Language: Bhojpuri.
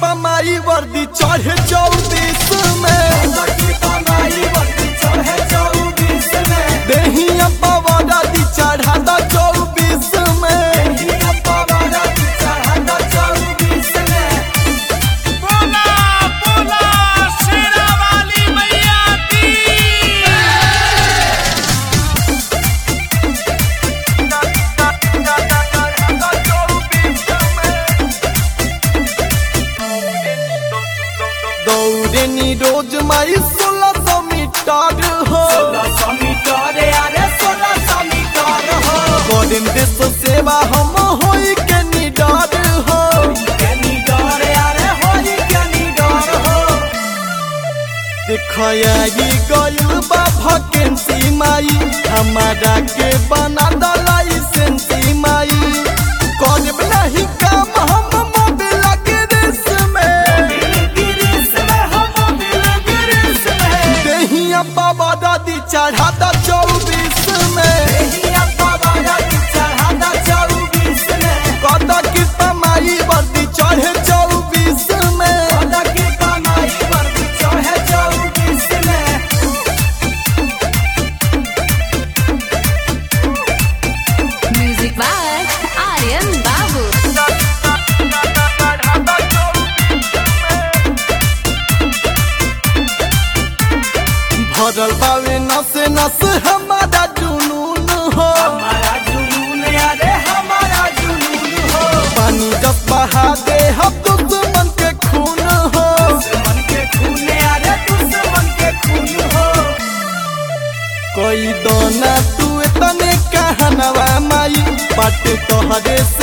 पमाई वर्दी चढ़े चौबीस में देहिया पवारा दी चढ़ा दा चौबीस में बोला बोला शेरा वाली मैया की दौड़े नी रोज माई सोलह सौ मीटर हो करें देश सेवा हम होई के निडर हो दिखाई गइल बा वैकेंसी माई हमारा के बना द लाइसेंसी माई करब नहीं काम हम मोबिल के रेस में देहिया बाबा दादी चढ़ा दा चौबीस में कदा की कमाई वर्दी चढ़े चौबीस में Music by Aryan Babu. भरल बावे नस नस हमारा जुनून हो पानी जब बहा दे हम दुश्मन के खून हो कोई दोना तू तने कहनवा माई बाटे तोहरे से